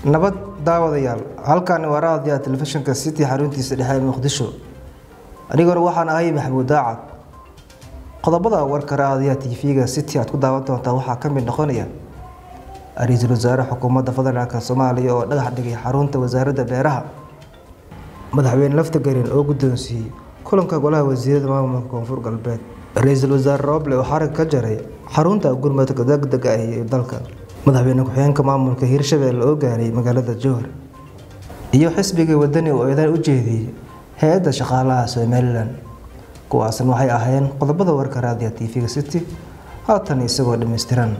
nabad daawadayaal halkaani waa raadiyaha telefishinka city xaruntiisa dhexe ee muqdisho aniguna waxaan ahay maxamuud daacad qodobada warka raadiyaha tv-ga city aad ku daawan doontaa waxaa ka mid noqonaya ra-iisul wasaare xukuumadda federaalk soomaaliya oo dhagax dhigay xarunta wasaaradda beeraha madaxweyne lafta garin oo guddoonsiiyey kulanka golaha wasiirada maamulka koonfur galbeed ra-iisul wasaare roble oo xarig ka jaray xarunta gurmadka degdega ah ee dalka madaxweyne ku-xigeenka maamulka hiirshabelle oo gaaray magaalada jowhar iyo xisbiga wadani oo eedan u jeediyey hay-adda shaqaalaha somalilan kuwaasna waxay ahaayeen qodobada warka raadiya tv-ga city haatan isagoo dhammaystiran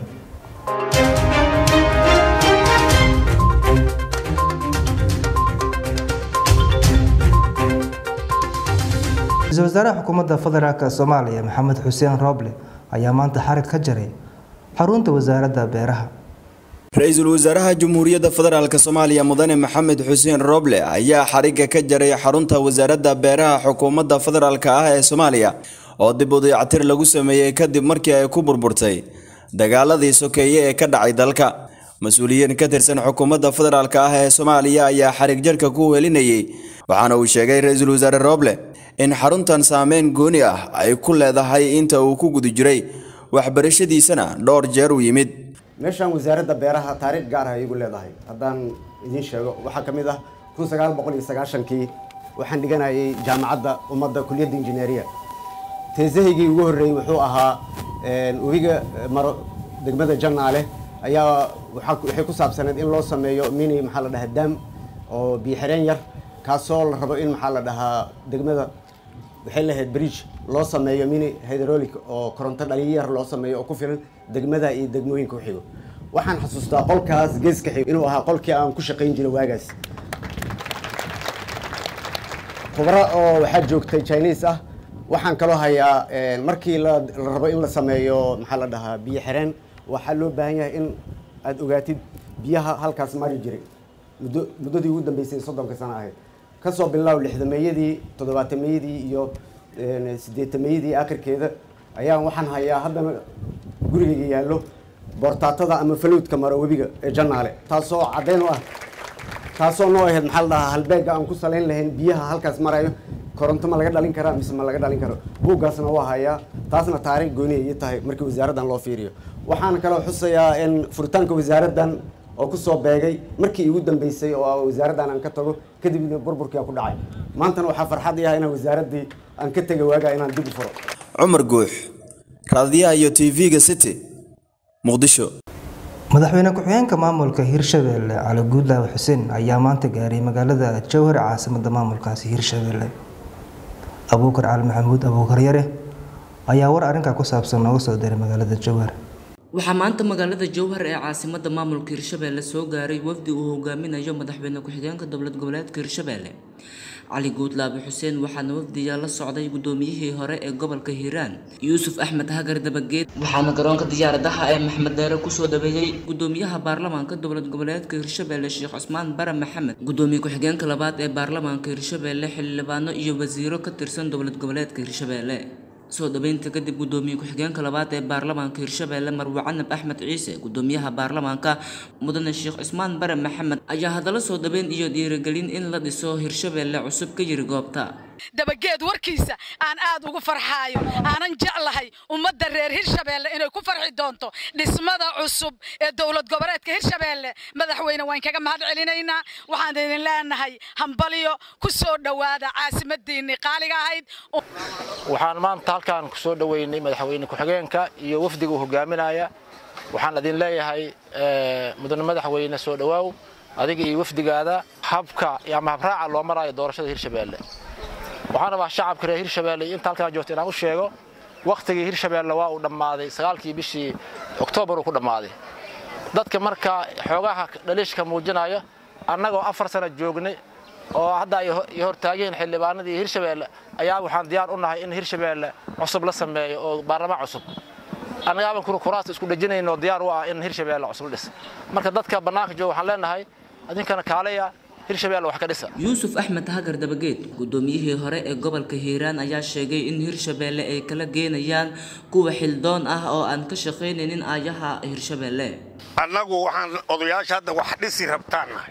ra-iisul wasaaraha xukuumadda federaalk soomaaliya maxamed xuseen roble ayaa maanta xarig ka jaray xarunta wasaaradda beeraha ra-iisul wasaaraha jamhuuriyadda federaalk soomaaliya mudane maxamed xuseen roble ayaa xarigga ka jaray xarunta wasaaradda beeraha xukuumadda federaalk ah ee soomaaliya oo dib u dayactir lagu sameeyey kadib markii ay ku burburtay dagaaladii sokeeye ee ka dhacay dalka mas-uuliyiin ka tirsan xukuumadda federaalk ah ee soomaaliya ayaa xarig jarka ku welinayay waxaana uu sheegay ra-iisul wasaare roble in xaruntan saameyn gooni ah ay ku leedahay inta uu ku guda jiray waxbarashadiisana dhowr jeer u yimid meeshaan wasaaradda beeraha taariikh gaar ah ay igu leedahay haddaan idiin sheego waxaa ka mid ah kun sagaal boqol iyo sagaashankii waxaan dhiganayay jaamacadda ummadda kuliyadda injineeriya teesahaygii ugu horreeyey wuxuu ahaa webiga maro degmada jannaale ayaa waxay ku saabsaneed in loo sameeyo mini maxaa la dhahaa daam oo biyo-xireen yar kaasoo la rabo in maxaa la dhahaa degmada waxay lahayd bridge loo sameeyo mini hydraulic oo koronto dhaliyo yar loo sameeyo oo ku filan degmada iyo degmooyinka u xigo waxaan xasuustaa qolkaas geeska xigo inuu ahaa qolkii aan ku shaqayn jiray waagaas khubro oo waxaa joogtay chinese ah waxaan kaloo hayaa markii la rabo in la sameeyo maxaa la dhahaa biyo xireen waxaa loo baahan yahay in aada ogaatid biyaha halkaas mari jiray muddo muddadii ugu dambeysay soddonka sano ahayd kasoo bilaaw lixdameeyadii toddobaatameyadii iyo sideetameeyadii akhirkeeda ayaan waxaan hayaa haddana gurigayga yaallo boortaatada ama falowdka maro webiga ee jannaale taasoo caddeyn u ah taasoo noo ahayd maxaa la dhahaa halbeegga aan ku salayn lahayn biyaha halkaas marayo koronto ma laga dhalin karaa mise ma laga dhalin karo buuggaasna waa hayaa taasna taariikh gooniya ii tahay markii wasaaraddan loo fiiriyo waxaan kaloo xusayaa in furitaanka wasaaraddan oo kusoo beegay markii igu dambeysay oo wasaaraddan aan ka tago kadibna burburkii aan ku dhacay maantana waxaa farxad iyaha inaan wasaaraddii aan ka tegay waagaa inaan dib u furo cumar guux raadiyaha iyo tv-ga city muqdisho madaxweyne ku-xigeenka maamulka hiirshabelle cali guudlaawe xuseen ayaa maanta gaaray magaalada jowhar caasimada maamulkaasi hiirshabelle abuukar cali maxamuud abuukar yare ayaa war arrinkaa ku saabsan nooga soo diray magaalada jowhar waxaa maanta magaalada jowhar ee caasimada maamulka hiirshabelle soo gaaray wafdi uu hogaaminayo madaxweyne ku-xigeenka dowlad goboleedka hiirshabelle cali guudlaabe xuseen waxaana wafdiga la socday gudoomiyihii hore ee gobolka hiiraan yuusuf axmed hagar dabageed waxaana garoonka diyaaradaha ee maxmed deere kusoo dhaweeyey gudoomiyaha baarlamaanka dowlad goboleedka hiirshabelle sheekh cusmaan bare maxamed gudoomiye ku-xigeenka labaad ee baarlamaanka hiirshabelle xildhibaano iyo wasiiro ka tirsan dowlad goboleedka hiirshabelle soo dhaweynta kadib gudoomiye ku-xigeenka labaad ee baarlamaanka hiirshabelle marwe canab axmed ciise gudoomiyaha baarlamaanka mudane sheekh cusmaan bare maxamed ayaa hadallo soo dhaweyn iyo dhiirigelin in la dhiso hiirshabelle cusub ka yiri goobta dabageed warkiisa aan aad ugu farxaayo aanan jeclahay ummadda reer hirshabeelle inay ku farxi doonto dhismada cusub ee dowlad goboleedka hirshabeelle madaxweyne waan kaga mahad celinaynaa waxaan idin leenahay hambalyo ku soo dhowaada caasimadiinnii qaaliga ahayd waxaan maanta halkaan ku soo dhoweynay madaxweyne ku-xigeenka iyo wafdiga uu hogaaminaya waxaan idin leeyahay mudane madaxweyne soo dhowaaw adiga iyo wafdigaada habka ama habraaca loo maraayo doorashada hirshabeelle waxaan rabaa shacabka reer hirshabeelle iyo inta halkaan joogta inaan u sheego wakhtigii hirshabeelle waa uu dhammaaday sagaalkii bishii oktoobar uu ku dhammaaday dadka marka xoogaha dhaliishka muujinaya annagoo afar sana joognay oo hadda ay hortaageen xildhibaanadii hirshabeelle ayaa waxaan diyaar u nahay in hirshabeelle cusub la sameeyo oo baarlamaan cusub annagaaban kuraasta isku dhejinayn oo diyaar u ah in hirshabeelle cusub la dhis marka dadka bannaanka jooga waxaan leenahay idinkana kaaleya hirshabeelle wax ka dhisa yuusuf axmed hagar dabageed guddoomiyihii hore ee gobolka hiiraan ayaa sheegay in hirshabeelle ay kala geenayaan kuwa xildoon ah oo aan ka shaqaynaynin aayaha hirshabeelle annagu waxaan odayaasha hadda wax dhisi rabtaan nahay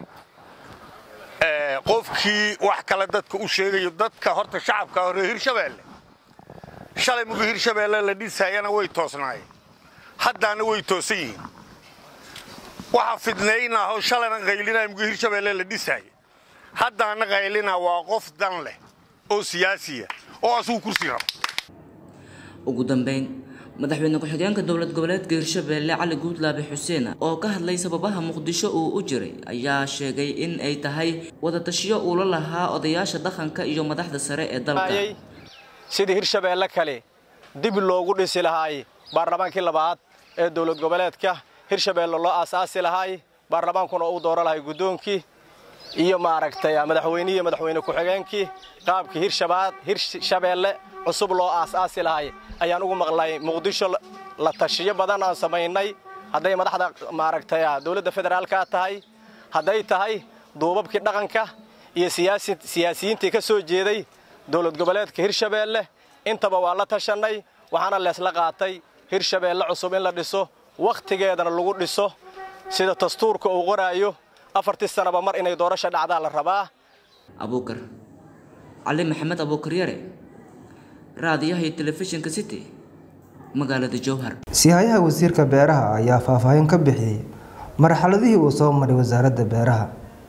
qofkii wax kale dadka u sheegayo dadka horta shacabka hore hirshabeelle shalay mugu hirshabeelle la dhisayana way toosnaayeen haddaana way toosan yihiin waxa fidnaynaa oo shalayna qaylinaya mugu hirshabeelle la dhisaayo haddaana qaylinaa waa qof dan leh oo siyaasiya oo asuu kursi rabo ugu dambeyn madaxweyne ku-xigeenka dowlad goboleedka hirshabeelle cali guudlaabe xuseen oo ka hadlay sababaha muqdisho uu u jiray ayaa sheegay in ay tahay wadatashiyo uula lahaa odayaasha dhaqanka iyo madaxda sare ee dalka sidii hirshabeelle kale dib loogu dhisi lahaay baarlamaankii labaad ee dowlad goboleedka hirshabeelle loo aasaasi lahaay baarlamaankuna uu dooro lahay guddoonkii iyo maaragtay madaxweynihii madaxweyne ku-xigeenkii qaabkii hirshabeelle cusub loo aasaasi lahay ayaan ugu maqlay muqdisho la tashiyo badan aan samaynay hadday madaxda maaragtay dowladda federaalka tahay hadday tahay duubabkii dhaqanka iyo siyaasiyiintii ka soo jeeday dowlad goboleedka hirshabeelle intaba waa la tashannay waxaana leesla qaatay hirshabeelle cusub in la dhiso wakhtigeedana lagu dhiso sida dastuurka uu qoraayo afartii sanaba mar inay doorasha dhacdaa la rabaa abuukar cali maxamed abuukar yare raadiyaha iyo telefishinka city magaalada jowhar sihayaha wasiirka beeraha ayaa faahfaahin ka bixiyey marxaladihii uu soo maray wasaaradda beeraha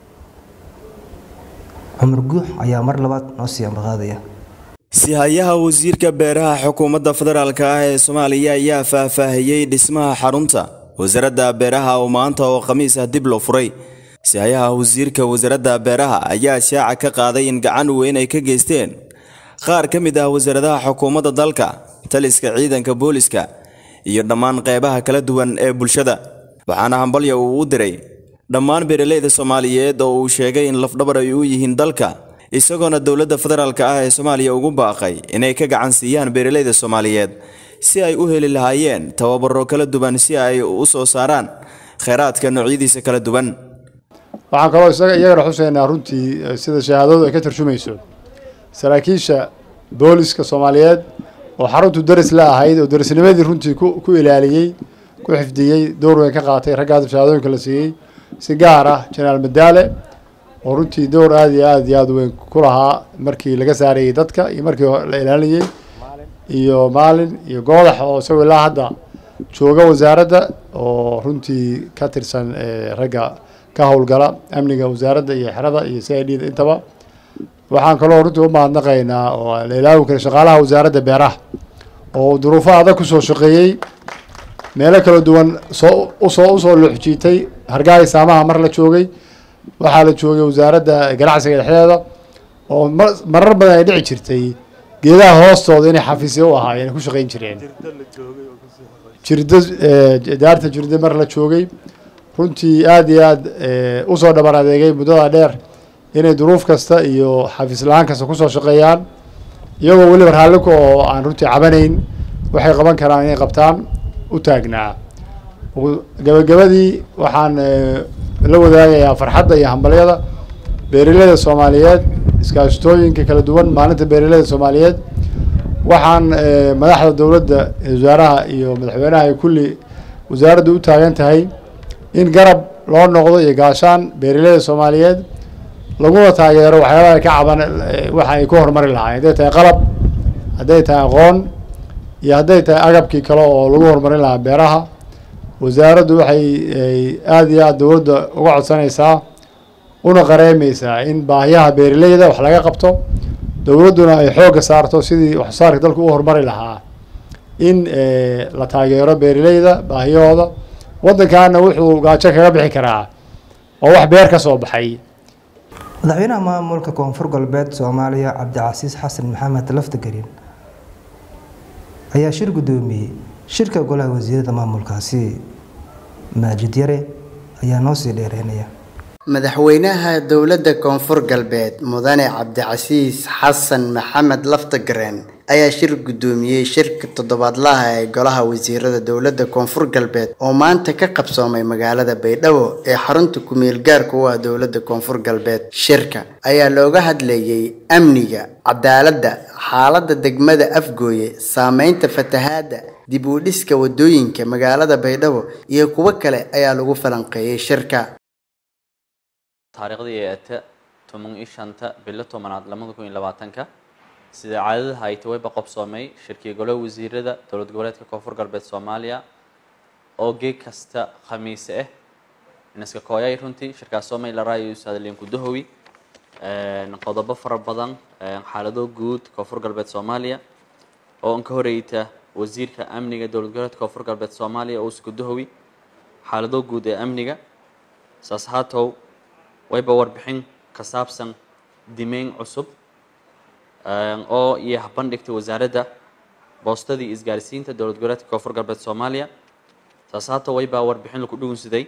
cumar guux ayaa mar labaad noo sii ambaqaadaya sihayaha wasiirka beeraha xukuumadda federaalk ah ee soomaaliya ayaa faahfaahiyey dhismaha xarunta wasaaradda beeraha oo maanta oo khamiis ah dib loo furay sihayaha wasiirka wasaaradda beeraha ayaa shaaca ka qaaday in gacan weyn ay ka geysteen qaar ka mid ah wasaaradaha xukuumadda dalka taliska ciidanka booliska iyo dhammaan qeybaha kala duwan ee bulshada waxaana hambalya uu u diray dhammaan beeralayda soomaaliyeed oo uu sheegay in lafdhabar ay u yihiin dalka isagoona dowladda federaalk ah ee soomaaliya ugu baaqay inay ka gacan siiyaan beeralayda soomaaliyeed si ay u heli lahaayeen tababaro kala duwan si ay u soo saaraan kheyraadka noocyadiisa kala duwan waxaan kaloo isaga iyagana xuseynaa runtii sida shahaadadu ay ka tarjumayso saraakiisha booliska soomaaliyeed oo xaruntu daris la ahayd oo darisnimadii runtii ku ilaaliyey ku xifdiyey door weyn ka qaatay raggaas shahaadooyinka la siiyey si gaar ah jenaraal madaale oo runtii door aada iyo aada iyo aada weyn ku lahaa markii laga saarayey dadka iyo markii la ilaalinayey iyo maalin iyo goodax oo isagoo ilaa hadda jooga wasaaradda oo runtii ka tirsan ragga ka howlgala amniga wasaaradda iyo xerada iyo c i d da intaba waxaan kaloo runtii u mahadnaqaynaa oo la ilaawi karin shaqaalaha wasaaradda beeraha oo duruufo adag kusoo shaqeeyey meelo kala duwan soo usoo usoo luxjiitay hargaaga saamaha mar la joogay waxaa la joogay wasaaradda ganacsiga dhexdeeda oo marar badan ay dhici jirtay geedaha hoostooda inay xafiisyo u ahaayeen ku shaqeyn jireen jirdo daarta jirdo mar la joogay runtii aada iyo aada usoo dhabar adeegay muddada dheer inay duruuf kasta iyo xafiis la-aan kasta kusoo shaqeeyaan iyagoo weliba raalliko oo aan runtii cabanayn waxay qaban karaan inay qabtaan u taagnaa gabagabadii waxaan la wadaagayaa farxadda iyo hambalyada beeraleyda soomaaliyeed iskaashatooyinka kala duwan maalinta beeraleyda soomaaliyeed waxaan madaxda dowladda wasaaraha iyo madaxweynaha ay kulli wasaaraddu u taagan tahay in garab loo noqdo iyo gaashaan beeraleyda soomaaliyeed laguna taageero waxyaabaha ay ka caban waxa ay ku horumari lahaayeen hadday tahay qalab hadday tahay aqoon iyo hadday tahay agabkii kale oo lagu horumarin lahaa beeraha wasaaraddu waxay aada iyo aada dowladda uga codsanaysaa una qareemeysaa in baahiyaha beeraleyda wax laga qabto dowladduna ay xoogga saarto sidii waxsoosaarka dalku u horumari lahaa in la taageero beeraleyda baahiyahooda waddankaana wuxuu gaajo kaga bixi karaa oo wax beer ka soo baxay madaxweynaha maamulka koonfur galbeed soomaaliya cabdicasiis xasan maxamed laftagelin ayaa shir guddoomiyey shirka golaha wasiirada maamulkaasi maajid yare ayaa noo sii dheereynaya madaxweynaha dowladda koonfur galbeed mudane cabdicasiis xasan maxamed laftagareen ayaa shir guddoomiyey shirka toddobaadlaha ee golaha wasiirada dowladda koonfur galbeed oo maanta ka qabsoomay magaalada baydhabo ee xarunta ku-meel gaarka u ah dowladda koonfur galbeed shirka ayaa looga hadlayey amniga cadaaladda xaaladda degmada afgooye saameynta fatahaadda dib u dhiska wadooyinka magaalada baydhabo iyo kuwo kale ayaa lagu falanqeeyey shirka taariikhdii ee ata toban iyo shanta bilo tobanaad labada kun iyo labaatanka sida caadadaha ay tawayba qabsoomay shirkii golaha wasiirada dowlad goboleedka koonfur galbeed soomaaliya oo geeg kasta khamiise ah inaska kooyay runtii shirkaas soomay la raayo saadaliin kudahowi qodobo fara badan xaalado guud koonfur galbeed soomaaliya oo an ka horeyta wasiirka amniga dowlad goboleedka koonfur galbeed soomaaliya oo iskudahowi xaalado guud ee amniga saas haatow wayba warbixin ka saabsan dimeyn cusub oo iyo habandhigtay wasaaradda boostadii isgaarsiinta dowlad goboleedka koonfur galbeed soomaaliya saas haatow waybaa warbixin laku dhugunsaday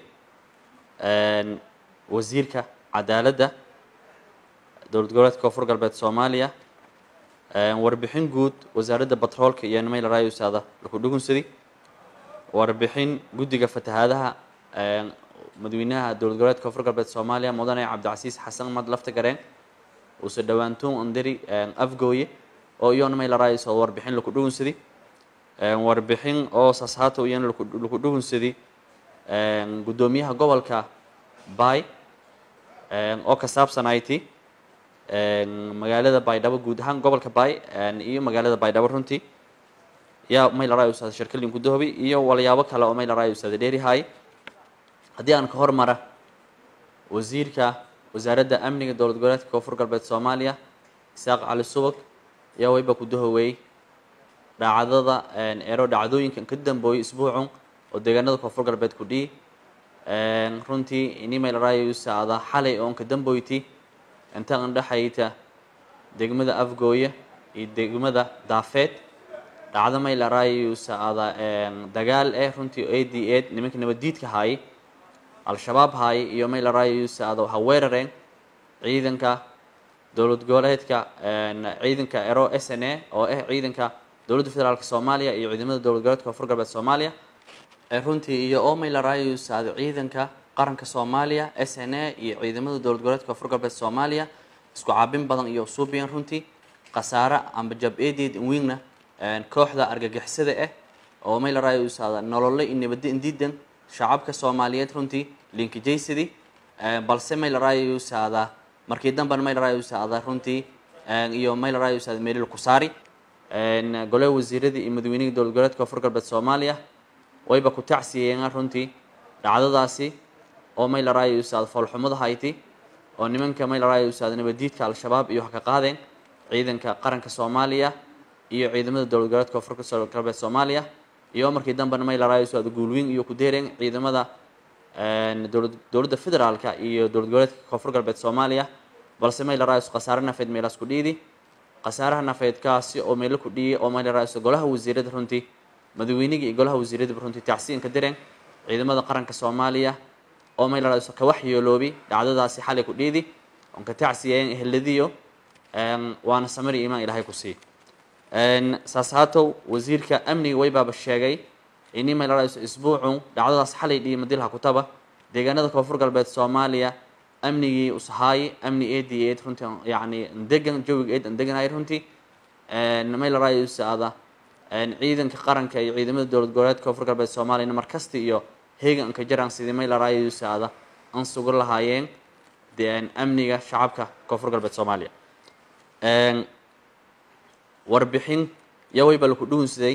wasiirka cadaaladda dowlad goboleedka koonfur galbeed soomaaliya warbixin guud wasaaradda batroolka iyo nimayl rayusaada laku dhugunsaday warbixin guddiga fatahaadaha madaxweynaha dowlad goboleedka koonfur galbeed soomaaliya mudane cabdicasiis xasan mad lafta gareen uuse dhowaantoon andari afgooye oo iyo nimayl rayusaada warbixin laku dhugunsaday warbixin oo saashaatow iyana laku dhugunsaday guddoomiyaha gobolka bay oo ka saabsan it magaalada baydhabo guud ahaan gobolka bay iyo magaalada baydhabo runtii yaa maylaray usaada shirkalin gudahobi iyo walyaabo kale oo maylaray usaada dheerihay haddii aan ka hormara wasiirka wasaaradda amniga dowlad goboleedka koonfur galbeed soomaaliya isaaq cali subag yaa wayba kudahowey dhacdada ero dhacdooyinkan ka dambooyay isbuucun oo deegaanada koonfur galbeed ku dhihi runtii ini maylaray usaada xalay oon ka damboyti inta andhexayta degmada afgooye iyo degmada daafeed dhacdo maylarayusaada dagaal eh runtii a d ed nimanka nabaddiidka haayay al-shabaab haayay iyo maylarayusaada waxa weerareen ciidanka dowlad goboleedka ciidanka ero s n a oo ah ciidanka dowladda federaalk soomaaliya iyo ciidamada dowlad goboleedka koonfur galbeed soomaaliya runtii iyo oo maylarayusaada ciidanka qaranka soomaaliya s n a iyo ciidamada dowlad goboleedka koonfur galbeed soomaaliya isku caabin badan iyo suubiyan runtii khasaare amba jab eedeed wiigna kooxda argagixisada ah oo maylarayusaada nolole iyo nabadda indiidan shacabka soomaaliyeed runtii linkijaysadii balse maylarayusaada markii dambena maylarayusaada runtii iyo maylarayusaada meelil kusaari golaha wasiiradii iyo madaweynihii dowlad goboleedka koonfur galbeed soomaaliya wayba ku tacsiyeen runtii dhacdadaasi oo maylarayusaada foolxumada hayti oo nimanka maylarayusaada nabadiidka al-shabaab iyo wax ka qaadeen ciidanka qaranka soomaaliya iyo ciidamada dowlad goboleedka koonfur galbeed soomaaliya iyo markii dambena maylarayusaada guulweyn iyo ku deereen ciidamada dowlad dowladda federaalka iyo dowlad goboleedka koonfur galbeed soomaaliya balse maylarayus khasaare nafeed meelaas ku dhiidi khasaaraha nafeedkaasi oo meelo ku dhiyay oo maylarayus golaha wasiirada runtii madaweynigii iyo golaha wasiiradaba runtii tacsiin ka direen ciidamada qaranka soomaaliya oo maylarayus ka waxyeeloobi dhacdadaasi xalay ku dhiidi oon ka tacsiyeen eheladiyo waana samari imaan ilaahay ku sii saas haatow wasiirka amniga waybaaba sheegay ini maylarayus isbuucun dhacdadaas xalay dhiyi madilha kutaba deegaanada koonfur galbeed soomaaliya amnigii ushaay amni eed iyo eed runtii yacni degan jawiga eed an deganay runtii maylarayus ada ciidanka qaranka iyo ciidamada dowlad goboleedka koonfur galbeed soomaaliyana markasta iyo heegan anka jaraan sidii maylarayusaada an sugan lahaayeen amniga shacabka koonfur galbeed soomaaliya warbixin yawayba laku dhugunsaday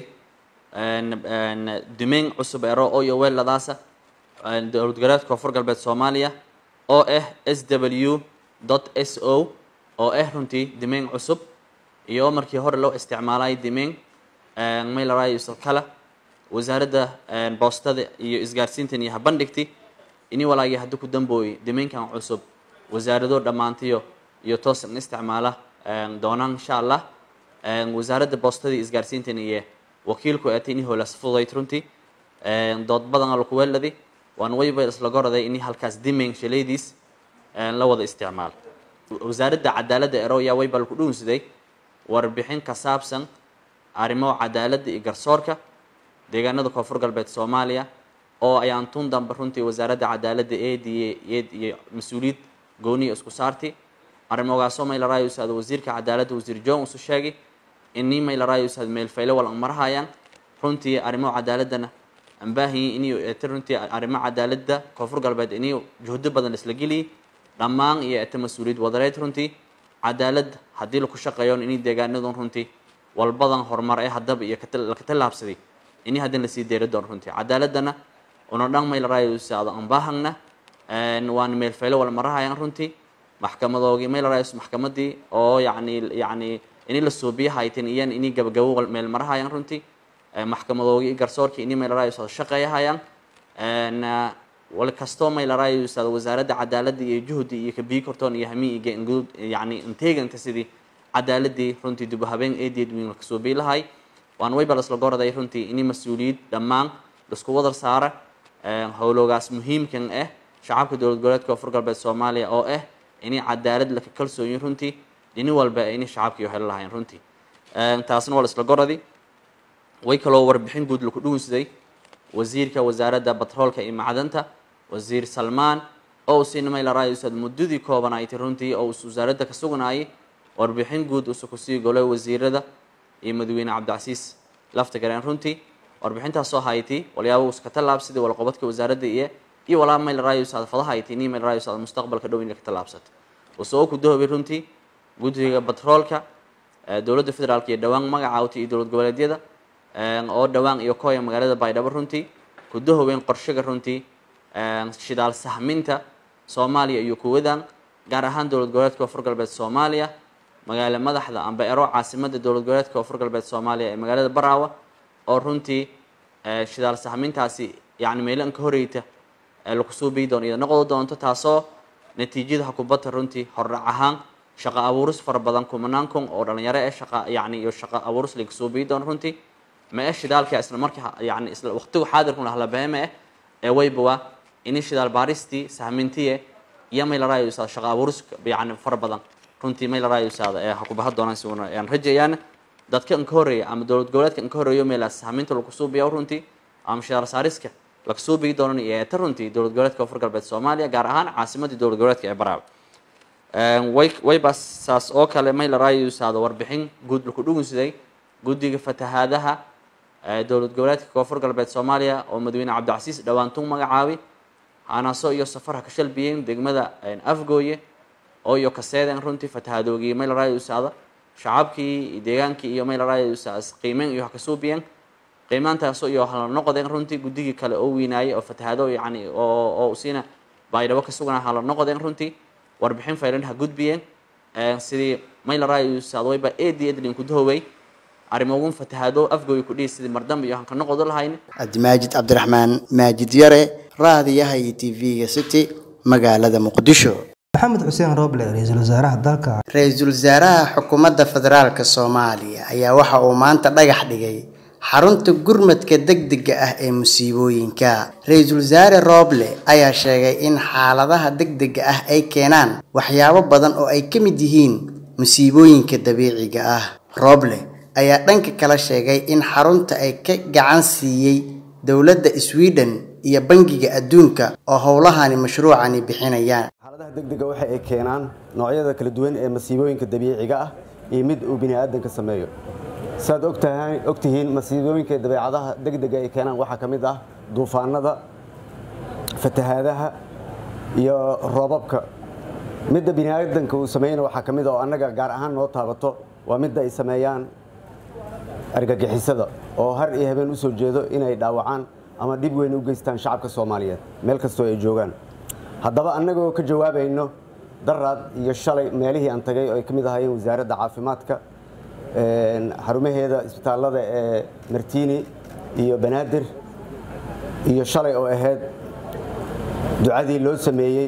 dumeyn cusub ero oo iyo weeladaasa dowlad goboleedka koonfur galbeed soomaaliya oo ah s w dot s o oo ah runtii dimeyn cusub iyo markii hore loo isticmaalay dimeyn maylarayusa kale wasaaradda boostada iyo isgaarsiintan iyo habandhigti ini walaagii haddi ku dambooyey dimeynkan cusub wasaarado dhammaantiyo iyo toosan isticmaala doonaan insha allah wasaaradda boostadii isgaarsiintan iyo wakiilku eeta ini hoolas fudayd runtii dood badan laku weeladi waan wayba isla goraday ini halkaas dimeyn shalaydiis la wada isticmaal wasaaradda cadaaladda eroya waybal ku dhuunsaday warbixin ka saabsan arrimo cadaaladda iyo garsoorka deegaanada koonfur galbeed soomaaliya oo ayaan tun dambe runtii wasaaradda cadaaladda eediye eed iyo mas-uuliyad gooniya isku saarti arrimogaasoo maylaraayo usaada wasiirka cadaaladda wasiir john usu sheegay inii maylaraayo usaad meelfayle wal ang marahayaan runtii arrimo cadaaladana aan baahanyi inuu eete runtii arrimo cadaaladda koonfur galbeed inuu juhdo badan isla geliyay dhammaan iyo eete mas-uuliyad wadareed runtii cadaaladda haddii laku shaqeeyo inay deegaanadun runtii walbadan horumar ee haddaba iyo laka tallaabsaday ini haddin lasii deeri doono runtii cadaaladana una dhan maylaraayo usaada aan baahagna waan meelfayle wal marahayaan runtii maxkamadoogii maylaraayo maxkamadii oo yacni yacni ini la suubiya haytin iyan ini gabagabo meel marahayaan runtii maxkamadoogii garsoorkii ini maylaraayo usaada shaqeeyahayaan wal kastoo maylaraayo usaada wasaaradda cadaaladda iyo juhdi iyo kabii kortoon iyo hami iyo ingud yacni inteeganta sidii cadaaladii runtii dib u habeen eedeed wiin la kasoo biilahay waan waybal isla goraday runtii ini mas-uuliyad dhammaan laisku wadar saara howloogaas muhiimkan ah shacabka dowlad goboleedka koonfur galbeed soomaaliya oo ah inay cadaalad laka kalsooyin runtii dhini walba inay shacabkii heli lahayn runtii taasna waa la isla goradi way kaloo warbixin guud laku dhuunsaday wasiirka wasaaradda batroolka iyo macdanta wasiir salmaan oo usiina maylaraayo usaad muddadii koobanaaytay runtii oo us wasaaradda ka sugnaayay warbixin guud usa kusii golay wasiirada iyo madaxweyne cabdicasiis lafta gareen runtii warbixintaasoo hayti walyaaba uska tallaabsaday walqobadka wasaaradda iyo iyo walaa maylaraayo usaad fadaha hayti ni maylaraayo usaad mustaqbalka dhow inay ka tallaabsato usoo ku dahoobay runtii guddiga batroolka dowladda federaalka iyo dhowaan magacaawtay iyo dowlad goboleedyada oo dhowaan iyo kooya magaalada baydhabo runtii ku dahoobeen qorshaga runtii shidaal sahminta soomaaliya iyo kuwadan gaar ahaan dowlad goboleedka koonfur galbeed soomaaliya magaalo madaxda amba ero caasimada dowlad goboleedka koonfur galbeed soomaaliya ee magaalada baraawa oo runtii shidaal sahmintaasi yani meelan ka horeyta laku suubii doono iyada noqdo doonto taasoo natiijada hakubata runtii hordhac ahaan shaqo abuuris fara badan kumanaan kun oo dhalinyaro ee shaqa yani iyo shaqo abuuris laga suubii doono runtii ma eh shidaalka isla markii yani isla waqtigu xaadirku lahla beeme eh ee waybawa ini shidaal baaristii sahmintiye iyo maylaraayo usaada shaqo abuuris yani fara badan runtii maylaraayo usaada ee hakubaha doonaan si aan rajayaan dadka inka horeeya ama dowlad goboleedka inka horeeyo meelaas sahminta lagu suubiya runtii ama shidaal saariska laga suubii doonan iyo eeta runtii dowlad goboleedka koonfur galbeed soomaaliya gaar ahaan caasimadii dowlad goboleedka ee baraawe way wayba saas oo kale maylaraayo usaada warbixin guud laku dhugunsiday guddiga fatahaadaha dowlad goboleedka koonfur galbeed soomaaliya oo madaxweyne cabdicasiis dhawaantung magacaabi hanaaso iyo safarha ka shalbiyeen degmada afgooye oo iyo kaseeden runtii fatahadoogii maylaraayo usaada shacabkii deegaankii iyo maylaraayo usaas qiimeyn iyo hakasuubiyeen qiimaantaasoo iyo hala noqdeen runtii guddigii kale oo weynaayay oo fatahaado yani oo oo siina baydhabo ka sugnaa hala noqdeen runtii warbixin faylan ha gudbiyeen sidii maylaraayo usaada wayba eedi edlin kudahowey arrimogun fatahaado afgooy ku dhihi sidii mardamba iyo hanka noqodo lahayn cabdimaajid cabdiraxmaan maajid yare raadiyaha iyo tv-ga city magaalada muqdisho maxamed xuseen roble ra-iisul wasaaraha dalka ra-iisul wasaaraha xukuumadda federaalk soomaaliya ayaa waxa uu maanta dhagax dhigay xarunta gurmadka degdega ah ee musiibooyinka ra-iisul wasaare roble ayaa sheegay in xaaladaha degdega ah ay keenaan waxyaabo badan oo ay ka mid yihiin musiibooyinka dabiiciga ah roble ayaa dhanka kala sheegay in xarunta ay ka gacan siiyey dowladda sweden iyo bangiga adduunka oo howlahani mashruucani bixinayaan xaaladaha degdega waxa ay keenaan noocyada kala duwan ee masiibooyinka dabiiciga ah iyo mid uu bini aadanka sameeyo saad ogtahay ogtihiin masiibooyinka dabeecadaha degdega ay keenaan waxaa ka mid ah duufaanada fatahaadaha iyo roobabka midda bini aadanka uu sameeyana waxaa ka mid ah oo annaga gaar ahaan noo taabato waa midda ay sameeyaan argagixisada oo har iyo habeen u soo jeedo inay dhaawacaan ama dhib weyn u geystaan shacabka soomaaliyeed meel kastoo ay joogaan haddaba annagoo ka jawaabayno daraad iyo shalay meelihii aan tagay oo ay ka mid ahaayeen wasaaradda caafimaadka xarumaheeda isbitaallada ee martini iyo banaadir iyo shalay oo ahayd ducadii loo sameeyey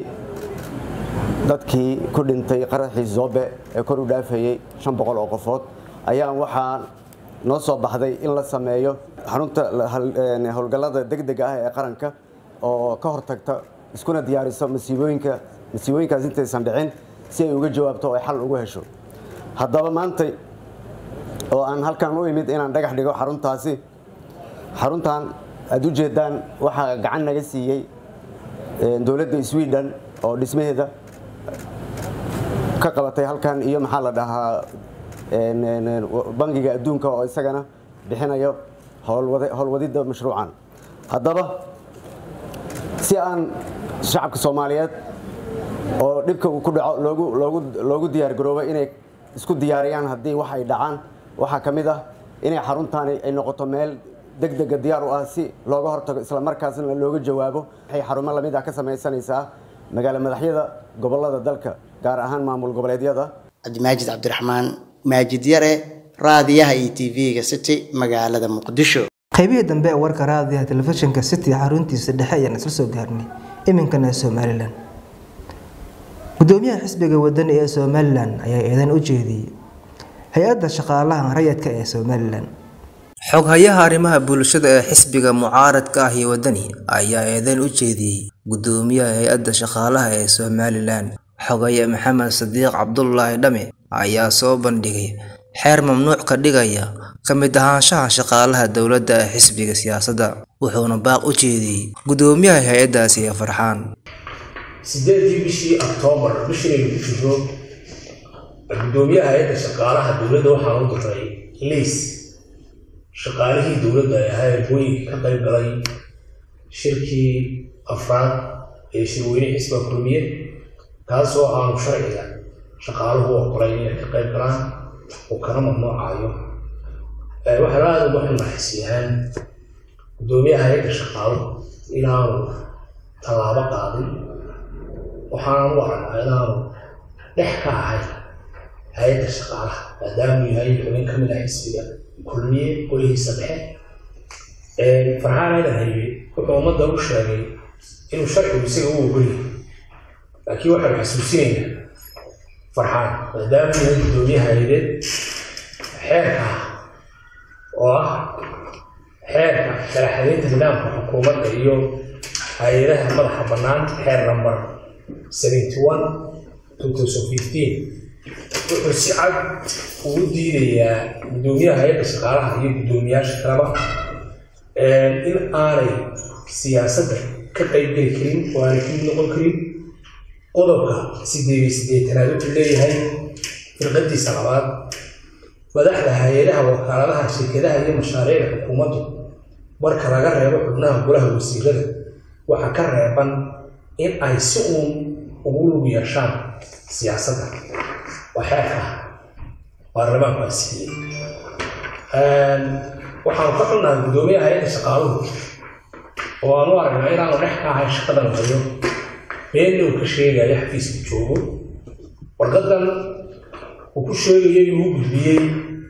dadkii ku dhintay qaraxii zoobe ee kor u dhaafayey shan boqol oo qofood ayaan waxaa noo soo baxday in la sameeyo xarunta howlgallada degdega ah ee qaranka oo ka hortagta iskuna diyaariso masiibooyinka masiibooyinkaas intaysan dhicin si ay uga jawaabto oo ay xal ugu hesho haddaba maantay oo aan halkan u imid inaan dhagax dhigo xaruntaasi xaruntan aad u jeedaan waxaa gacan naga siiyey dowladda sweden oo dhismaheeda ka qabatay halkan iyo maxaa la dhahaa bangiga adduunka oo isagana bixinayo howlwadidda mashruucan haddaba si aan shacabka soomaaliyeed oo dhibka uu ku dhaco loogu diyaar garoobo inay isku diyaariyaan haddii wax ay dhacaan waxaa ka mid ah inay xaruntaani ay noqoto meel degdega diyaar u ah si looga hortago isla markaasna looga jawaabo waxay xarumo lamid ah ka samaysanaysaa magaalo madaxyada gobolada dalka gaar ahaan maamul goboleedyada cabdimaajid cabdiraxmaan maajid yare raadiyaha iyo tv-ga city magaalada muqdisho qaybihii dambe ee warka raadiyaha telefishinka city xaruntiisa dhexe ayaan isla soo gaarnay iminkana somalilan gudoomiyaha xisbiga wadani ee somalilan ayaa eedan u jeediyey hay-adda shaqaalaha rayadka ee somalilan xoghayaha arrimaha bulshada ee xisbiga mucaaradka ah iyo wadani ayaa eedan u jeediyey gudoomiyaha hay-adda shaqaalaha ee somalilan xogaye maxamed sadiiq cabdulaahi dhame ayaa soo bandhigay xeer mamnuuc ka dhigaya ka mid ahaanshaha shaqaalaha dowladda ee xisbiga siyaasadda wuxuuna baaq u jeediyey gudoomiyaha hay-addaasi ee farxaan sideedii bishii oktoobar bishinaynu ku jirno gudoomiyaha hay-adda shaqaalaha dowladda waxaan u diray liis shaqaalihii dowladda ay ahaayeen hooyinka ka qayb galay shirkii afraad ee shirweyne xisbiga kulmiye taasoo aanu sharciga shaqaaluhu oqolay inay ka qayb galaan oo kana mamnuucayo waxaa aada uga xunaxisiyaan gudoomiyaha hay-adda shaqaaluhu inaanu tallaabo qaadin waxaan u aragnaa inaanu dhex ka ahay hay-adda shaqaalaha maadaamuu yahay xubin ka mid ah xisbiga kulmiye golihiisa dhexe farxaan aydan haybe wuxuu ummadda u sheegay inuu sharcigu isaga u ogolyahay laakiin waxaanu xasuusinaynaa farxaan maadaamuu yahay gudoomiyaha hay-adeed xeerka ah oo ah xeerka sharaxadeynta nidaamka xukuumadda iyo hay-adaha madaxa bannaan xeer number seventy one two thousand fifteen wuxuu si cad ugu diidayaa gudoomiyaha hay-adda shaqaalaha iyo guddoomiyaasha kaleba in aanay siyaasadda ka qaybgeli karin oo aanay kamid noqon karin qodobka sideed iyo siddeetanaad wuxuu leeyahay firqadiisa labaad madaxda hay-adaha wakaaladaha shirkadaha iyo mashaariicda xukuumaddu marka laga reebo xubnaha golaha wasiirada waxaa ka reeban in ay si uun ugu lug yeeshaan siyaasadda waa xeerka baarlamaanku ay siiyey waxaanu ka xunnahay guddoomiyaha hay-adda shaqaaluhu oo aan u aragnaa inaanu dhex ka ahay shaqadan hayo beenna uu ka sheegaya xafiiska joogo warqadan uu ku sheegayo inuu u gudbiyey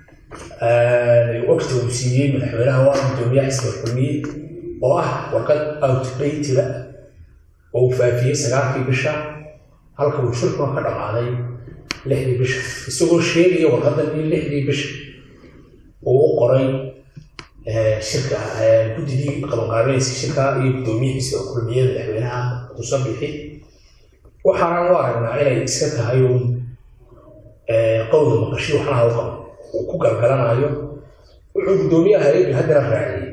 waqti uu siiyey madaxweynaha waa guddoomiyaha xisbiga kulmiye oo ah warqad outdateda oo uu faafiyey sagaalkii bisha halka uu shirkuna ka dhammaaday lixdii bisha isagoo sheegaya warqadan in lixdii bisha uu u qoray shirka guddigii qabanqaabeynaysa shirka iyo guddoomiyihi xisbiga kulmiye madaxweynaha musabixi waxaanan u aragnaa inay iska tahay uun qowda maqashii waxnaha u qabo uu ku galgalanayo wuxuu guddoomiyaha hay-addu haddana raaciyey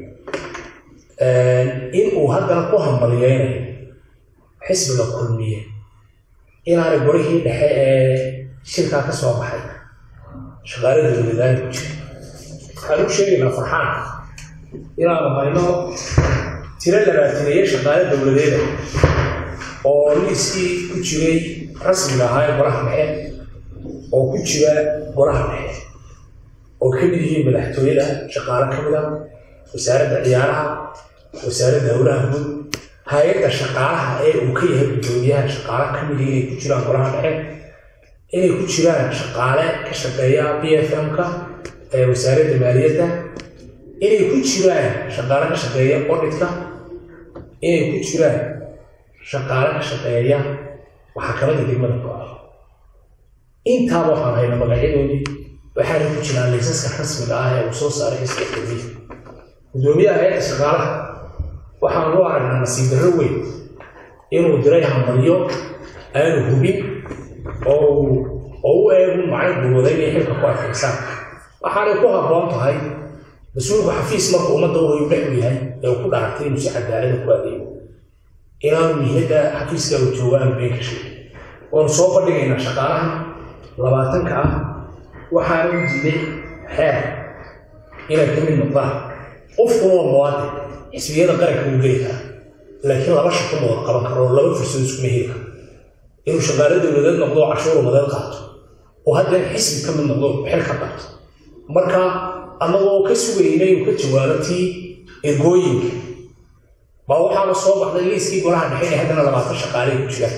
in uu haddana ku hambaliyeynayo xisbiga kulmiye inaanay gorihii dhexe ee shirkaa ka soo baxay shaqaale dowladaani ku jira waxaan u sheegaynaa farxaan inaanu hayno tiro labaataneeye shaqaale dowladeeda oo liiskii ku jiray rasmiga ahaa ee golaha dhexe oo ku jira golaha dhexe oo ka mid yihiin madaxtooyada shaqaale ka mid a wasaaradda ciyaaraha wasaaradda howlaha guud hay-adda shaqaalaha ee uu ka yahay guddoomiyaha shaqaale ka mid inay ku jiraan golaha dhexe inay ku jiraan shaqaale ka shaqeeya b f m-ka ee wasaaradda maaliyadda inay ku jiraan shaqaale ka shaqeeya auditka inay ku jiraan shaqaale ka shaqeeya maxkamadda degmada go-a intaaba waxaan hayna magacyadoodii waxaana ku jiraan laysaska rasmiga ah ee uu soo saaray xisbiga kulmiya guddoomiyaha hay-adda shaqaalaha waxaan u aragnaa nasiib darro weyn inuu diray hambalyo aanu hubin oo oo u eegun macno gurwada inay xilka ku adkaysaan waxaanay ku habboon tahay mas-uulku xafiis marka ummadda u hoyu dhex u yahay ee uu ku dhaartay inuu si cadaalada ku adeego inaanu mihladda xafiiska uu joogo aanu been ka sheegin waanu soo bandhigaynaa shaqaalaha labaatanka ah waxaana u diiday xeer inay ka mid noqdaan qofkuna waa muwaadin xisbiyada qaranka uu geli karaa laakiin laba shaqo ma wada qaban karo oo laba fursad iskuma heli karo inuu shaqaale dowladeed noqdo oo cashuur umadeed qaato oo haddana xisbi ka mid noqdo xil ka qabto marka annagoo ka sugaynay uu ka jawaabo tii ergooyinka baa waxaana soo baxday liiskii golaha dhexe ee haddana labaatan shaqaale ku jiraan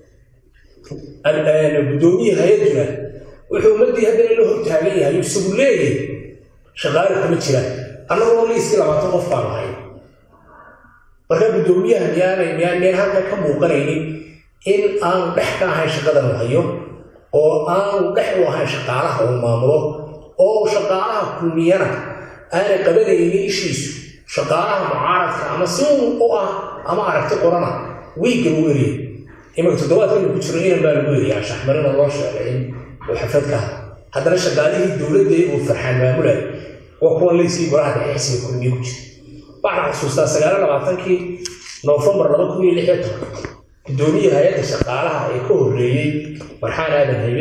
guddoomiyihii hay-aduna wuxuu ummaddii haddana la hor taagan yahay isagu leeyahay shaqaale kuma jiraan annagoo liiskii labaatan qof baanu hayn marka guddoomiyaha miyaanay miyaan miyaan halka ka muuqanaynin in aanu dhex ka ahayn shaqadan uu hayo oo aanu dhex u ahayn shaqaalaha uu maamulo oo shaqaalaha kulmiyana aanay qabanaynin ishiisu shaqaalaha mucaaradka ama si u ah ama aragti qorana wiigga lagu eriyay imanka toddobaadkan ku jiro inan baa lagu eriyaa shaxmarina loo sheegay in uu xaflad ka hadla haddana shaqaalihii dowladda uu farxaan maamulay waa kuwan leyskii golaha dhexe xisbiga kulmiye ku jira waxaan xasuustaa sagaala labaatankii noofembar laba kun iyo lix iyo toban guddoomiye hay-adda shaqaalaha ee ka horreeyey farxaan aadan haybe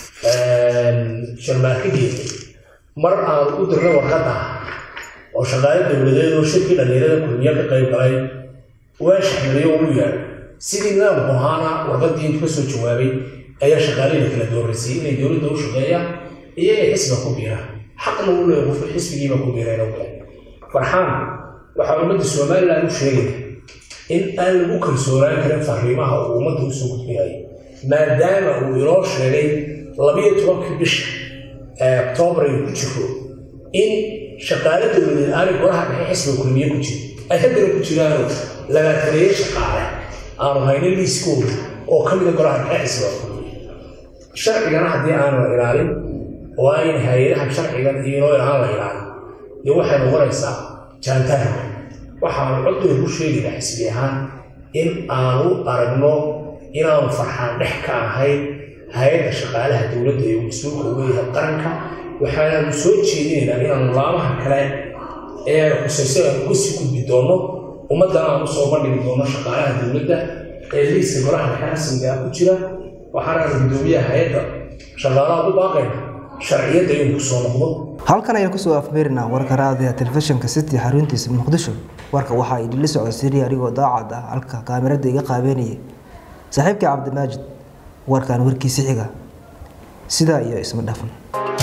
sharmaarkageeda mar aanu u dirnay warqadda oo shaqaale dowladeed oo shirkii dhallinyarada kulmiye ka qayb galay waa shaxmariyo uu yaadho sidii nidaamku ahaana warqaddii intu ka soo jawaabay ayaa shaqaalihii kala dooraysay inay dowladda u shaqeeyaan iyo inay xisbiga ku biiraan xaqna uu leeyahay qofka xisbigiiba ku biirayna u gaay farxaan waxaa ummadda somaliland u sheegaya in aan lagu kalsoonaan karin fariimaha uu ummadda usoo gudbinayo maadaama uu inoo sheegay labiyo tobankii bisha ee oktoobar ay ku jiro in shaqaale dowladeed aanay golaha dhexe xisbiga kulmiye ku jirin ay haddana ku jiraanoo labaataneeye shaqaale aanu haynin liiskooda oo ka mida golaha dhexe xisbiga kulmiye sharcigana haddii aanu la ilaalin oo ayna hay-adahan sharcigan iyo inoo aan la ilaalin dee waxay noqonaysaa jaantaarka waxaanu codooda ku sheegaynaa xisbi ahaan in aanu aragno inaanu farxaan dhex ka ahayn hay-adda shaqaalaha dowladda ee mas-uulka uga yahay qaranka waxaanaanu soo jeedinaynaa inaanu laamaha kale ee khusayso aan uga sii gudbi doonno ummaddana aan usoo bandhigi doonno shaqaalaha dowladda ee liiska golaha dhexe rasmiga ah ku jira waxaanaanu guddoomiyaha hay-adda shaqaalaha u baaqayna sharciyadda inuu kusoo noqdo halkan ayaan kusoo afmeerinaa warka raadiga telefishinka city xaruntiisa muqdisho warka waxaa idinla socodsiinaya anigoo daacad ah halka kaamirada iga qaabeynaya saaxiibkii cabdimaajid warkan warkiisi xiga sidaa iyo isma dhafan